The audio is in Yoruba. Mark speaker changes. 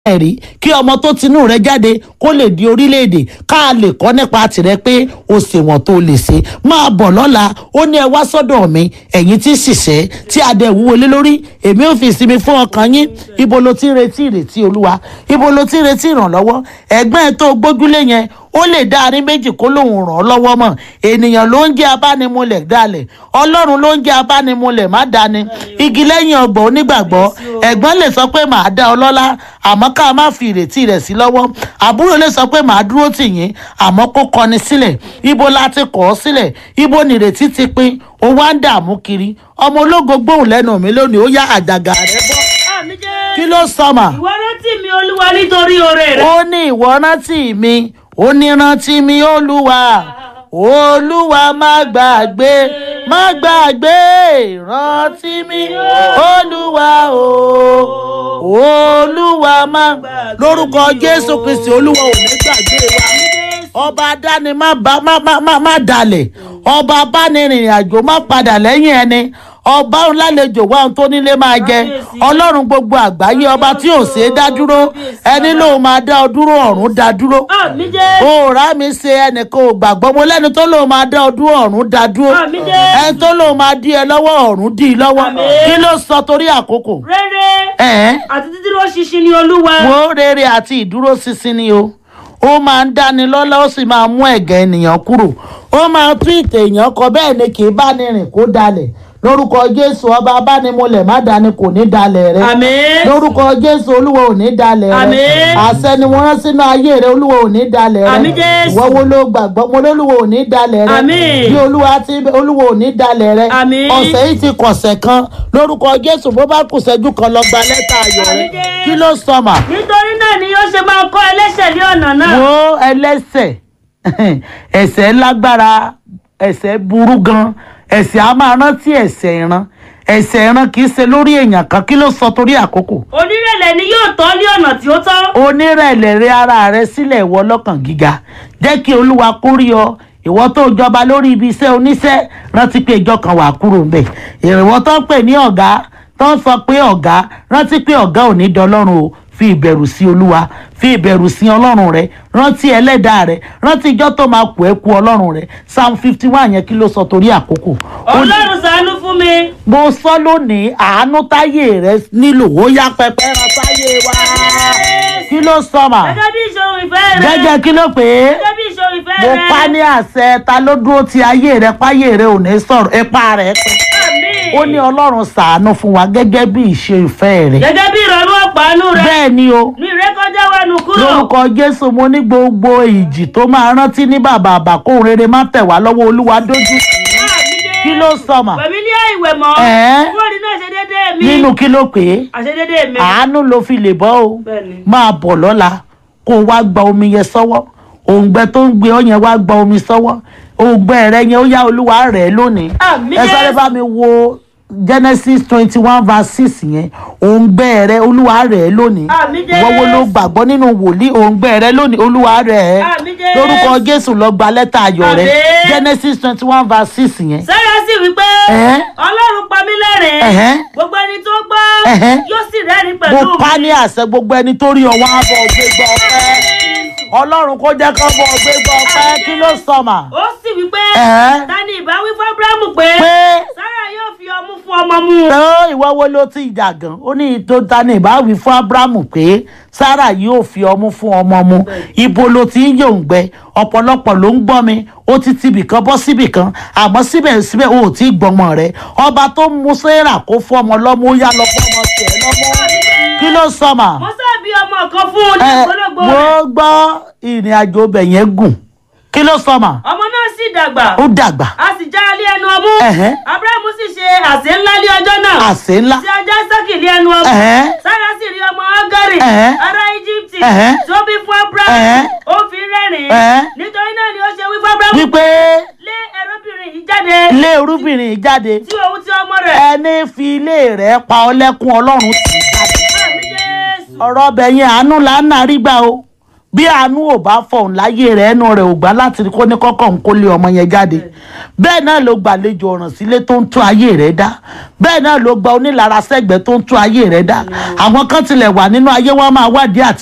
Speaker 1: ẹ̀rí kí ọmọ tó tinú rẹ jáde kó lè di orílẹ̀-èdè ká lè kọ́ nípa tìrẹ pé o ṣe wọ́n tó lè ṣe máa bọ̀ lọ́la ó ní ẹ wá sọ́dọ̀ mi ẹ̀yin tí ṣiṣẹ́ tí adé wúwo lé lórí èmi ò fi ìsinmi fún ọkàn yín ibo ló ti ń retí ìrètí olúwa ibo ló ti ń retí ìrànlọ́wọ́ ẹ̀gbọ́n ẹ̀ tó gbójúlé yẹn ó lè dá arín méjì kó lòun ràn ọ́ lọ́wọ́ mọ̀ ènìyàn ló ń jẹ́ abánimúlẹ̀ dalẹ̀ ọlọ́run ló ń jẹ́ abánimúlẹ̀ má dání igi lẹ́yìn ọgbọ̀n onígbàgbọ́ ẹ̀gbọ́n lè sọ pé màá dá ọ lọ́lá àmọ́ ká má fi ìrètí rẹ̀ sí lọ́wọ́ àbúrò lè sọ pé màá dúró tì yín àmọ́ kó kọni sílẹ̀ ibo la ti kọ̀ ọ́ sílẹ̀ ibo nìrètí ti pín ó wá ń dààmú kiri ọmọ ológo gbóhùn lẹ́nu mi lónìí ó yá àjàgà rẹ̀ bọ́
Speaker 2: àmì jẹ́
Speaker 1: kí ló sọmà
Speaker 2: ìwọ rántí mi olúwa nítorí oore rẹ.
Speaker 1: ó ní ìwọ rántí mi ó ní rántí mi olúwa olúwa má gbàgbé má gbàgbé rántí mi olúwa o olúwa má lórúkọ jésù kristi olúwa ò ní gbàgbé wa ọba adáni má bá má má má má dalẹ̀ ọba abánirìnrìn àjò má padà lẹ́yìn ẹni ọba ńlálejò wa ohun tó nílé máa jẹ ọlọ́run gbogbo àgbáyé ọba tí ò ṣeé dá dúró ẹni lóun máa dá ọ dúró ọ̀run dá dúró
Speaker 2: àmì jẹ́
Speaker 1: òòrá mi ṣe ẹnìkan ò gbàgbọ́ mo lẹ́ni tó lóun máa dá ọ dúró ọ̀run dá dúró
Speaker 2: Àmín Jésù.
Speaker 1: ẹni tó lóun máa dí ẹ lọ́wọ́ ọ̀run dí i lọ́wọ́
Speaker 2: Àmín.
Speaker 1: kí ló sọ torí àkókò
Speaker 2: rere
Speaker 1: ẹ̀ẹ́n
Speaker 2: àti dídúró ṣinṣin ni olúwa.
Speaker 1: wo rere àti ìdúróṣinṣin ni o ó máa ń dáni lọ́lá ó sì máa mú ẹ̀gẹ́ ènìyàn kúrò ó máa tún ìtẹ̀ èèyàn kọ bẹ́ẹ̀ ni kì í bá ní rìn kó dalẹ̀ lórúkọ jésù ọba abánimọlẹ̀ má dání kò ní dalẹ̀ rẹ
Speaker 2: àmín.
Speaker 1: lórúkọ jésù olúwa ò ní dalẹ̀ rẹ
Speaker 2: Àmín.
Speaker 1: àṣẹ ni wọ́n rán sínú ayé rẹ olúwa ò ní dalẹ̀ rẹ
Speaker 2: Àmín Jésù.
Speaker 1: ìwọ wo ló gbàgbọ́ mo lólúwa ò ní dalẹ̀ rẹ
Speaker 2: Àmín.
Speaker 1: bí olúwa ti olúwa ò ní dalẹ̀ rẹ
Speaker 2: Àmín.
Speaker 1: ọ̀sẹ̀ yìí ti kọ̀sẹ̀ kan lórúkọ jésù bó bá kù ṣẹ́jú kan lọ gba lẹ́tà ayọ̀ rẹ
Speaker 2: Àmín Jésù.
Speaker 1: kí ló sọmà
Speaker 2: nítorí náà ni yóò ṣe máa kọ́ ẹlẹ́ṣẹ̀ ní ọ̀nà náà.
Speaker 1: wo ẹlẹ́sẹ̀ ẹ̀ṣẹ̀ lágbára ẹ̀ṣẹ̀ burú gan ẹ̀ṣẹ̀ a máa rántí ẹ̀ṣẹ̀ ìran ẹ̀ṣẹ̀ ìran kì í ṣe lórí èèyàn kan kí ló sọ torí àkókò
Speaker 2: onírẹ̀lẹ̀ ni yóò tọ́ ní ọ̀nà tí ó tọ́.
Speaker 1: onírẹ̀lẹ̀ rẹ ara rẹ sílẹ̀ ìwọ lọ́kàn gíga jẹ́ kí olúwa kó rí ọ ìwọ tó jọba lórí ibi iṣẹ́ oníṣẹ́ rántí pé ìjọ kan wà kúrò ńbẹ̀ ìrìnwọ́ tó ń pè ní ọ̀gá tó ń sọ pé ọ̀gá rántí pé ọ̀gá ò ní dọlọ́run o fi ìbẹ̀rù sí olúwa fi ìbẹ̀rù sí ọlọ́run rẹ rántí ẹlẹ́dàá rẹ rántí ìjọ tó máa kú ẹ kú ọlọ́run rẹ psalm fifty one yẹn kí ló sọ torí àkókò. Ó ní-
Speaker 2: ọlọ́run ṣàánú fún mi.
Speaker 1: mo sọ lónìí àánú táyé rẹ nílò ó yá pẹpẹ ràn táyé wa kí ló sọ mà
Speaker 2: gẹ́gẹ́ bí ìṣòro ìfẹ́ rẹ.
Speaker 1: gẹ́gẹ́ kí ló pè é
Speaker 2: gẹ́gẹ́ bí ìṣòro ìfẹ́
Speaker 1: mo
Speaker 2: rẹ.
Speaker 1: pa ní àṣẹ ta ló dúró ti ayé rẹ páyé rẹ ò ní sọ̀rọ̀ ipa rẹ pé
Speaker 2: àmín.
Speaker 1: ó ní ọlọ́run ṣàánú fún wa gẹ́gẹ́ bí ìṣe ìfẹ́ rẹ
Speaker 2: gẹ́gẹ́ bí ìrọ̀rùn ọ̀pánú rẹ.
Speaker 1: bẹ́ẹ̀ ni o
Speaker 2: ní ìrékọjá wa nù kúrò.
Speaker 1: lórúkọ jésù mo ní gbogbo ìjì tó máa rántí ní bàbá àbàkóhùn rere má tẹ̀ wá lọ́wọ́ olúwa dójú
Speaker 2: Àmín Jésù.
Speaker 1: kí ló sọ mà
Speaker 2: pẹ̀mí ní àìwẹ̀ mọ́.
Speaker 1: Ẹ̀ẹ́.
Speaker 2: kúrò nínú àṣedédé mi.
Speaker 1: nínú kí ló pè é
Speaker 2: àṣedédé mi.
Speaker 1: àánú ló fi lè bọ́ o
Speaker 2: Bẹ́ẹ̀ni.
Speaker 1: máa bọ̀ lọ́la kó o wá gba omi yẹn sọ́wọ́ òǹgbẹ tó ń gbé ọ yẹn wá gba omi sọ́wọ́ òǹgbẹ rẹ yẹn ó yá olúwa rẹ̀ lónìí
Speaker 2: Àmín
Speaker 1: ẹ sáré
Speaker 2: Jésù.
Speaker 1: bá mi wo genesis twenty one verse six yẹn òǹgbẹ rẹ olúwa rẹ̀ lónìí
Speaker 2: Àmín Jésù.
Speaker 1: wọ́wọ́ ló gbàgbọ́ nínú wòlíì òǹgbẹ rẹ lónìí olúwa rẹ̀
Speaker 2: Àmín Jésù.
Speaker 1: lórúkọ jésù lọ gba lẹ́tà ayọ̀ rẹ
Speaker 2: Àmín.
Speaker 1: genesis twenty one verse six yẹn
Speaker 2: sára sì wí pé
Speaker 1: Ẹ̀ẹ́.
Speaker 2: ọlọ́run pa mí lẹ́rìn-ín
Speaker 1: Ẹ̀hẹ́.
Speaker 2: gbogbo ẹni tó gbọ́
Speaker 1: Ẹ̀hẹ́.
Speaker 2: yóò sì rẹ́rìn
Speaker 1: mo
Speaker 2: pẹ̀lú
Speaker 1: pa
Speaker 2: mi.
Speaker 1: ní àṣẹ gbogbo ẹni tó rí ọwọ́ àbọ̀ gbégbá ọpẹ́ ọlọ́run kó jẹ́ kó bọ̀ gbégbá ọpẹ́ kí ló sọ mà.
Speaker 2: ó sì wí pé
Speaker 1: Ẹ̀ẹ́.
Speaker 2: ta ni ìbá wí fún abrahamu pé
Speaker 1: pé
Speaker 2: sára yóò fi ọmú fún ọmọ mu.
Speaker 1: tó ìwọ wo ló ti jà gan ó ní tó ta ní ìbáwí fún abrahamu pé sarah yóò fi ọmú fún ọmọ mu ibo ló ti ń yòǹgbẹ ọ̀pọ̀lọpọ̀ ló ń gbọ́ mi ó ti tibìkan bọ́ síbìkan àmọ́ síbẹ̀síbẹ̀ o ò tí ì gbọ́mọ rẹ ọba tó ń mú sarah kó fún ọmọ lọ́mú ó yá lọ fún ọmọ tiẹ̀ lọ́mú kí ló sọ mà.
Speaker 2: mo sábì ọmọ kan fún un ní
Speaker 1: ẹ
Speaker 2: ìgbólógbò
Speaker 1: mo
Speaker 2: rẹ̀
Speaker 1: gbọ́ ìrìn àjò ọbẹ̀ yẹn gùn kí ló sọ mà
Speaker 2: ọmọ náà sì dàgbà
Speaker 1: ó dàgbà
Speaker 2: a sì já alé ẹnu ọmú
Speaker 1: Ẹ̀hẹ́.
Speaker 2: abrahamu sì ṣe àsè ńlá ní ọjọ́ náà
Speaker 1: àsè ńlá
Speaker 2: tí ajá sákì ní ẹnu ọmú
Speaker 1: Ẹ̀hẹ́.
Speaker 2: sára sì rí ọmọ agari
Speaker 1: Ẹ̀hẹ́.
Speaker 2: ará íjíbítì
Speaker 1: Ẹ̀hẹ́.
Speaker 2: tó bí fún abrahamu
Speaker 1: Ẹ̀hẹ́.
Speaker 2: ó fi rẹ́rìn-ín
Speaker 1: Ẹ̀hẹ́.
Speaker 2: nítorí náà ni ó ṣe wí fún abrahamu
Speaker 1: wípé
Speaker 2: lé ẹrúbìnrin yìí jáde
Speaker 1: ilé irúbìnrin yìí jáde
Speaker 2: tí òun ti ọmọ rẹ̀.
Speaker 1: ẹni fi ilé rẹ̀ pa ọlẹ́kùn ọlọ́run tì í jáde
Speaker 2: Àmín Jésù.
Speaker 1: ọ̀rọ̀ ọbẹ̀ yẹn àánú là ń nàrí gbà o bí àánú ò bá fọ̀hún láyé rẹ̀ ẹnu rẹ̀ ò gbà láti kó ní kọ́kọ́ ń kó lé ọmọ yẹn jáde bẹ́ẹ̀ náà ló gbàlejò ọ̀ràn sílé tó ń tún ayé rẹ̀ dá bẹ́ẹ̀ náà ló gba onílara sẹ́gbẹ̀ẹ́ tó ń tún ayé rẹ̀ dá àwọn kan tilẹ̀ wà nínú ayé wọn máa wádìí àti